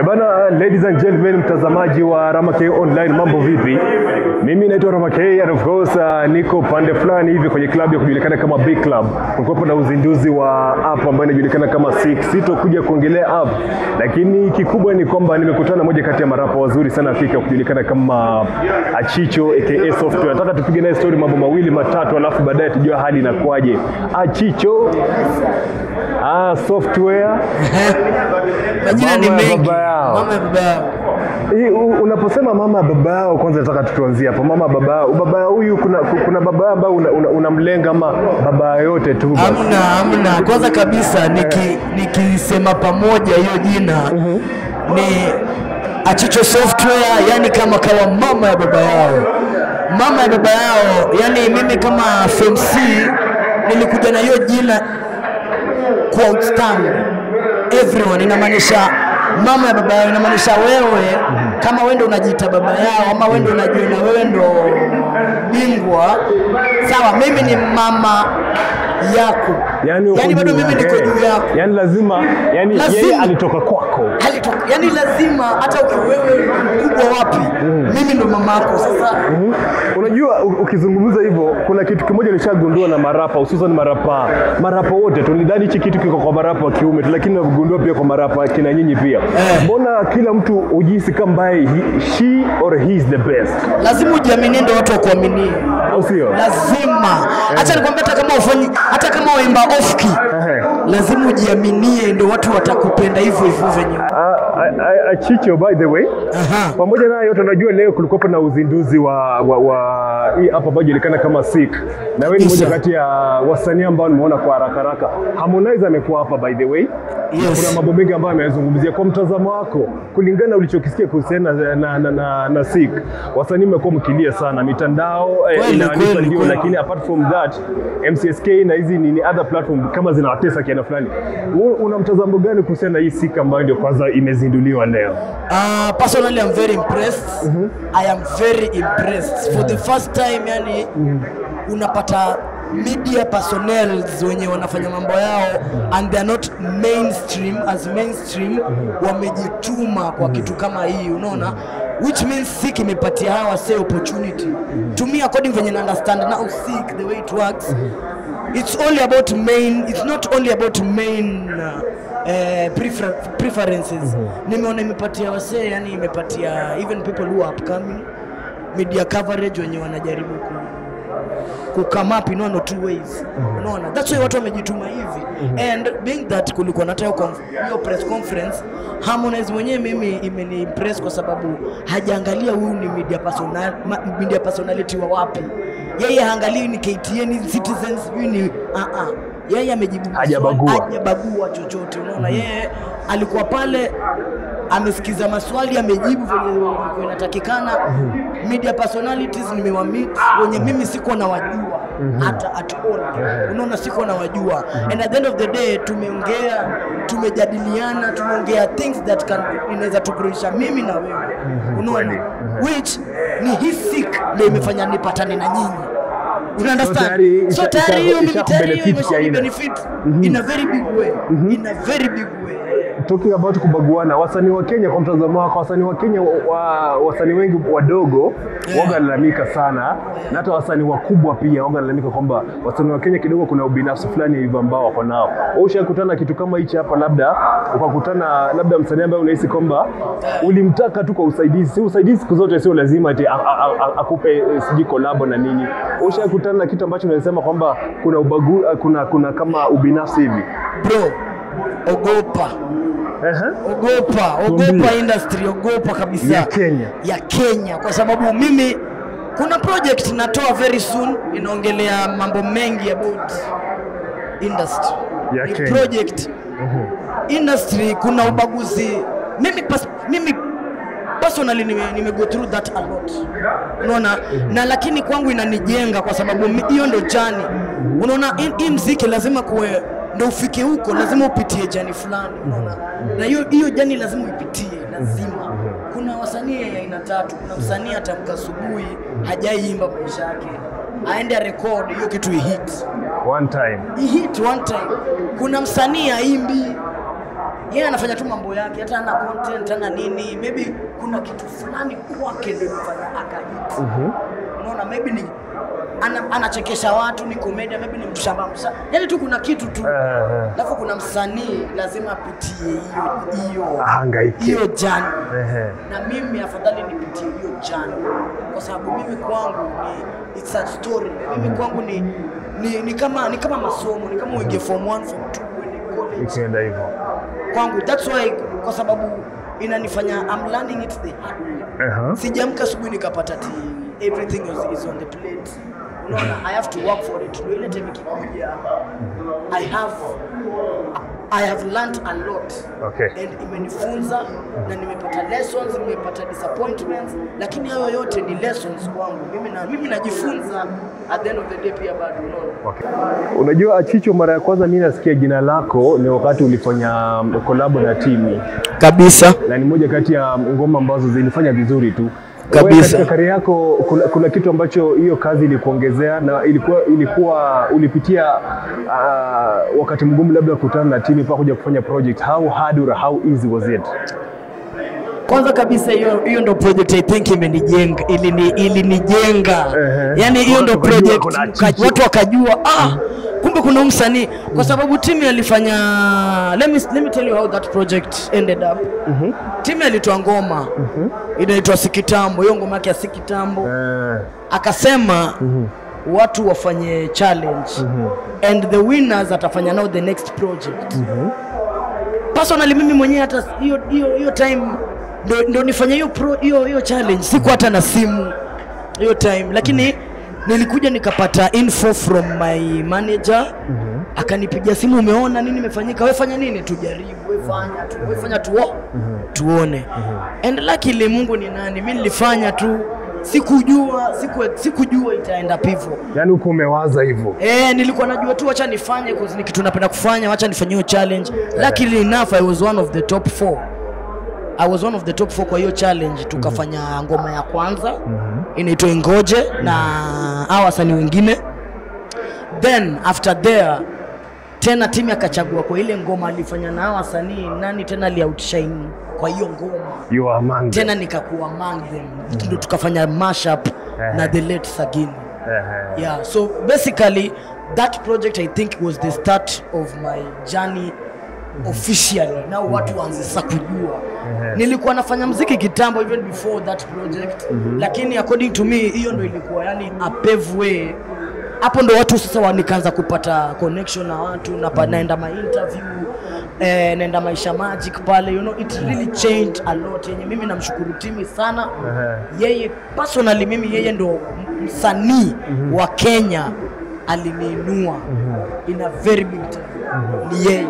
Eh bana, ladies and gentlemen, mtazamaji wa Rama K Online, mambo vipi? Mimi naitwa Rama K and of course uh, niko pande fulani hivi kwenye klabu ya kujulikana kama Big Club. Kulikuwa na uzinduzi wa app ambayo inajulikana kama Six. Sitokuja kuongelea app, lakini kikubwa ni kwamba nimekutana na moja kati ya marapa wazuri sana Afrika kujulikana kama Achicho aka Software. Nataka tupige naye story mambo mawili matatu, alafu baadaye tujue hali inakuwaje. Achicho Ah, software Majina ni Mama ya mengi. baba yao. Mama ya baba yao. Hii, u- unaposema mama ya baba yao, kwanza nataka tutuanzie hapo. Mama ya baba yao, baba yao huyu, kuna, kuna baba yao ambao unamlenga una, unamlenga ama baba yote tu basi? Hamna, hamna. Kwanza kabisa niki nikisema pamoja hiyo jina ni Achicho Software, yani kama kawa mama ya baba yao, mama ya baba yao. Yani mimi kama FMC nilikuja na hiyo jina kwa outstanding everyone, inamaanisha mama ya baba yao, inamaanisha wewe kama wewe ndo unajiita baba yao ama wewe ndo unajiona wewe ndo bingwa, sawa. Mimi ni mama yako, Yani, uko yani bado juu mimi yake. niko juu yako Yani lazima, yani Lazima. yeye alitoka kwako. Halitoka- yani lazima hata uki- wewe mkubwa wapi, mimi ndo mama yako. Sasa Mhm. Unajua u- ukizungumza hivyo, kuna kitu kimoja nilishagundua na marapa, hususan marapa marapa wote tu. Nidhani hichi kitu kiko kwa marapa wa kiume tu, lakini nagundua pia kwa marapa kina nyinyi pia. Mbona kila mtu hujihisi kama ambaye he- she or he is the best, lazima ujiaminie, ndo watu wakuaminie. au sio? lazima hata nikwambia, hata kama ufanyi, hata kama waimba ofki, Ehe. lazima ujiaminie, ndio watu watakupenda hivyo hivyo venye. Ah, ah, ah, Achicho by the way, Aha. pamoja na yote, unajua leo kulikuwa na uzinduzi wa, wa, wa hii hapa ambayo inajulikana kama Sik, na wewe ni Kabisa. moja kati ya wasanii ambao nimeona kwa haraka haraka. Harmonize amekuwa hapa by the way. Yes. Kuna mambo mengi ambayo ameyazungumzia. Kwa mtazamo wako, kulingana na ulichokisikia kuhusiana na, na, na, na, na Sik, wasanii mmekuwa mkilia sana mitandao eh, Kweli, inaandika kweli, ndio, kweli. lakini apart from that MCSK na hizi nini other platform kama zinawatesa kiana fulani. Wewe Una mtazamo gani kuhusiana na hii Sik ambayo ndio kwanza imezinduliwa leo? Uh, personally I'm very impressed. I am very impressed. For the first time yani unapata media personnel wenye wanafanya mambo yao and they are not mainstream as mainstream wamejituma kwa kitu kama hii unaona which means Sik imepatia hawa say opportunity to me according venye na understand now Sik the way it works it's only about main it's not only about main uh, eh, prefer, preferences nimeona imepatia wasee yani imepatia even people who are upcoming media coverage wenye wanajaribu ku ku come up in one or two ways unaona that's why watu wamejituma hivi and being that kulikuwa na hata hiyo conf- hiyo press conference Harmonize mwenyewe mimi imeni impress kwa sababu hajaangalia huyu ni media personal ma, media personality wa wapi yeye haangalii ni KTN ni Citizens huyu ni uh -uh. yeye amejibu maswali, Hajabagua. hajabagua chochote unaona yeye alikuwa pale amesikiza maswali amejibu venye ilikuwa inatakikana media personalities nimewamit wenye mimi siko na wajua hata at all unaona siko na wajua and at the end of the day tumeongea tumejadiliana tumeongea things that can inaweza tugroisha mimi na wewe unaona which ni hii sick ndio imefanya nipatane na nyinyi una tayari understand so isha- tayari isha- hiyo mimi isha tayari hiyo kubenefit imesha kiaina. benefit in a very big way in a very big way talking about kubaguana, wasanii wa Kenya, kwa mtazamo wako, wasanii wa Kenya wa, wasanii wengi wadogo Yeah. wagalalamika sana na hata wasanii wakubwa pia wagalalamika kwamba wasanii wa Kenya kidogo kuna ubinafsi fulani hivyo ambao wako nao. Wewe ushakutana na kitu kama hichi hapa, labda ukakutana labda msanii ambaye unahisi kwamba ulimtaka tu kwa usaidizi, si usaidizi siku zote sio lazima ati a- a- a- akupe eh, sijui kolabo na nini. Wewe Ushakutana na kitu ambacho unasema kwamba kuna ubagu, kuna kuna kama ubinafsi hivi bro ogopa Ehe. ogopa Tuambie. ogopa industry ogopa kabisa Ya Kenya. ya Kenya kwa sababu mimi kuna project natoa very soon inaongelea mambo mengi about industry Ya Ni Kenya. project industry kuna ubaguzi mimi pas, mimi personally nime, nime go through that a lot unaona na lakini kwangu inanijenga kwa sababu mi- hiyo ndo jani unaona hii- hii mziki lazima kuwe ndo ufike huko lazima upitie jani fulani unaona na hiyo hiyo jani lazima uipitie lazima kuna wasanii ya aina tatu kuna msanii atamka asubuhi hajaiimba maisha yake aende arekod hiyo kitu ihit one time ihit one time kuna msanii aimbi yeye anafanya tu mambo yake hata ana content ana nini maybe kuna kitu fulani kwake ndio imefanya akahit unaona maybe ni ana, anachekesha watu ni komedia maybe ni mshamba msa yani tu kuna kitu tu Eh, alafu kuna msanii lazima apitie hiyo hiyo Ahangaike. hiyo jani Ehe. na mimi afadhali nipitie hiyo jani kwa sababu mimi kwangu ni it's a story mimi kwangu ni ni, ni kama ni kama masomo ni kama uingie form 1 form 2 uende college Ikienda hivyo. kwangu that's why kwa sababu inanifanya I'm learning it the hard way Aha. sijamka asubuhi nikapata ti everything is, is on the plate unaona i have to work for it ndio ile time ikikuja i have i have learned a lot Okay. and imenifunza na nimepata lessons nimepata disappointments lakini hayo yote ni lessons kwangu mimi na mimi najifunza at the end of the day pia bado unaona Okay. Unajua Achicho, mara ya kwanza mimi nasikia jina lako ni wakati ulifanya kolabo na Timi, kabisa na ni moja kati ya ngoma ambazo zilifanya vizuri tu Kabisa. Wewe katika kari yako kuna, kuna kitu ambacho hiyo kazi ilikuongezea na ilikuwa, ilikuwa ulipitia uh, wakati mgumu labda kukutana na Timi mpaka kuja kufanya project. How hard or how easy was it? kwanza kabisa hiyo hiyo ndo project I think imenijenga ilini ilinijenga Ehe. yani hiyo ndo Watu wakajua project kuna ka- Chicho. watu wakajua ah kumbe kuna huyu msanii kwa sababu timu alifanya let me, let me tell you how that project ended up timu alitoa ngoma inaitwa Sikitambo hiyo ngoma yake ya Sikitambo Eh, akasema watu wafanye challenge and the winners atafanya now the next project personally mimi mwenyewe hata hiyo hiyo hiyo time ndo, ndo nifanya hiyo pro hiyo hiyo challenge siku hata na simu hiyo time lakini nilikuja nikapata info from my manager akanipigia simu umeona nini imefanyika wewe fanya nini tujaribu wewe fanya tu wewe fanya tuo tuone and luckily Mungu ni nani mimi nilifanya tu sikujua siku, sikujua itaenda pivo yani huko umewaza hivyo Eh, nilikuwa najua tu wacha nifanye cause ni kitu napenda kufanya, wacha nifanye hiyo challenge. Luckily enough I was one of the top 4. I was one of the top 4 kwa hiyo challenge tukafanya ngoma ya kwanza inaitwa Ingoje na hawa wasanii wengine. Then after there tena timu akachagua kwa ile ngoma alifanya na hawa wasanii nani tena ali outshine kwa hiyo ngoma you are among them. tena nikakuwa among them ndio tukafanya mashup na the late Sagini Ehe. yeah so basically that project i think was the start of my journey officially now watu waanze sasa kujua nilikuwa nafanya mziki kitambo even before that project lakini according to me hiyo ndo ilikuwa yani a pave way hapo ndo watu sasa wa- nikaanza kupata connection na watu napa, naenda ma interview eh, naenda maisha magic pale you know it really changed a lot yenye mimi namshukuru timi sana yeye personally mimi yeye ndo m- msanii wa Kenya aliniinua in a very big time ni yeye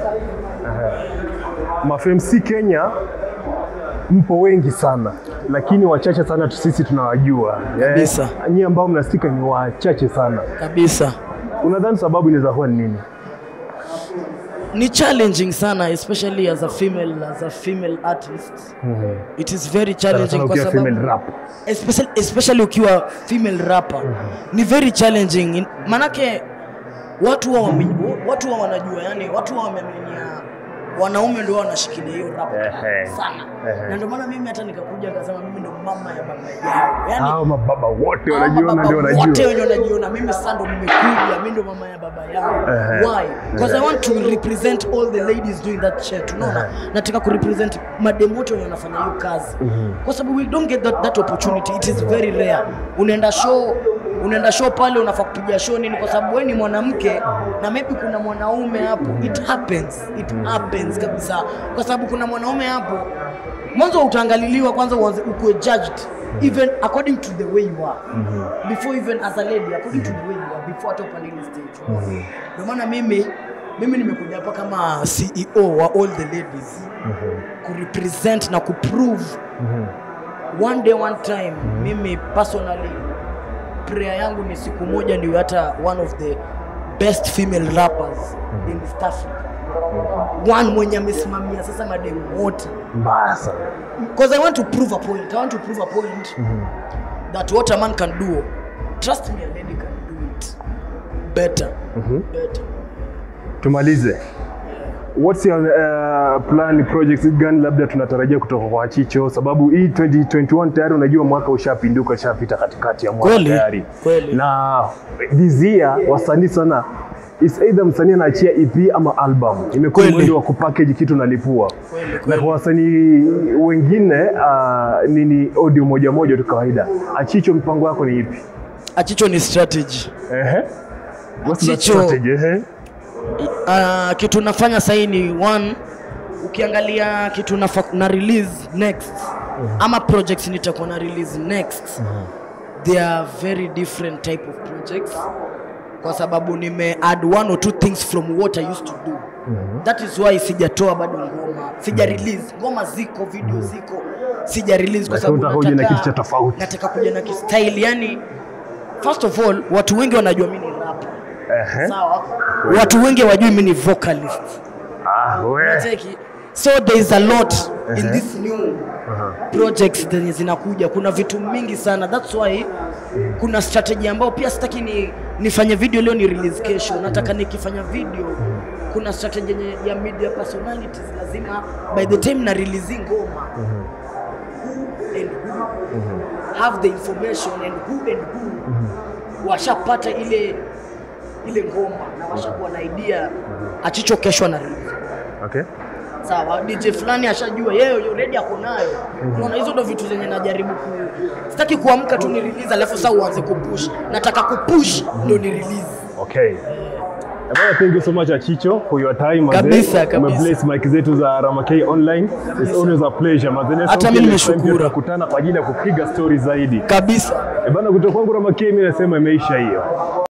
mafmc Kenya mpo wengi sana lakini wachache sana tu sisi tunawajua Kabisa. Eh, nyie ambao mnasikika ni wachache sana kabisa unadhani sababu inaweza kuwa ni nini ni challenging sana especially as a female as a female artist it is very Sana challenging sana kwa ukiwa sababu female rap especially, especially ukiwa female rapper ni very challenging In- manake watu wa wame, watu wa wanajua yani watu wa wameaminia wanaume ndio wanashikilia hiyo rap Ehe. sana Ehe. na ndio maana mimi hata nikakuja nikasema mimi ndo mama ya baba yao yani hao mababa wote Hawa wanajiona mababa ndio wote wanajua wenye wanajiona mimi sasa ndo nimekuja mimi ndo mama ya baba yao Ehe. why because i want to represent all the ladies doing that shit unaona nataka ku represent madem wote wenye wanafanya hiyo kazi kwa sababu we don't get that, that opportunity it is very rare unaenda show unaenda show pale unafaa kupiga show nini kwa sababu wewe ni mwanamke na maybe kuna mwanaume hapo it happens it happens kabisa kwa sababu kuna mwanaume hapo mwanzo utaangaliliwa kwanza uanze ukuwe judged even according to the way you are before even as a lady according to the way you are before hata upande ile stage ndio maana mimi mimi nimekuja hapa kama CEO wa all the ladies kurepresent na kuprove one day one time mimi personally prayer yangu ni siku moja niwe hata one of the best female rappers in East Africa one mwenye amesimamia sasa mademu wote mbaya sana because I want to prove a point. I want to prove a point that what a man can do, trust me, a lady can do it better. Better. tumalize what's your uh, plan projects gani labda tunatarajia kutoka kwa Chicho, sababu hii 2021 tayari unajua mwaka ushapinduka, ushapita katikati ya mwaka Kweli, tayari, kweli. na this year wasanii sana is either msanii anaachia EP ama album, imekuwa Kweli. mwendo wa kupackage kitu nalipua Kweli, na kweli. kwa wasanii wengine uh, nini audio moja moja tu kawaida. Achicho, mpango wako ni ipi? Achicho ni strategy. Ehe. What's the Achicho- strategy? Ehe. Uh, kitu nafanya sahii ni one, ukiangalia kitu nafa, na release next ama projects nitakuwa na release next they are very different type of projects kwa sababu nime add one or two things from what I used to do that is why sijatoa bado ngoma sija release ngoma ziko video ziko sija release kwa Lakini sababu unataka uje na nataka- kitu cha tofauti. nataka kuja na kistyle yani first of all watu wengi wanajua mimi ni rapper Ehe. sawa watu wengi wajui mimi ni vocalist Ah, we. Unacheki? so there is a lot in this new projects zenye zinakuja kuna vitu mingi sana that's why kuna strategy ambayo pia sitaki ni, nifanye video leo ni release kesho nataka nikifanya video kuna strategy yenye ya media personalities lazima by the time na release ngoma who and who have the information and who and who washapata ile ile ngoma na washakuwa na idea achicho kesho na release Okay. sawa DJ fulani ashajua yeye already ako nayo unaona hizo ndo vitu zenye najaribu ku sitaki kuamka tu ni release alafu sasa uanze kupush nataka kupush ndo ni release Okay. Bwana, thank you so much Achicho for your time. mazee. Kabisa, kabisa. Umebless mic zetu za Ramakei Online. It's always a pleasure. mazee. Next Hata time mimi next time nimeshukuru. pia Tutakutana kwa ajili ya kupiga story zaidi. kabisa Eh, Bana, kutoka kwangu Ramakei mimi nasema imeisha hiyo.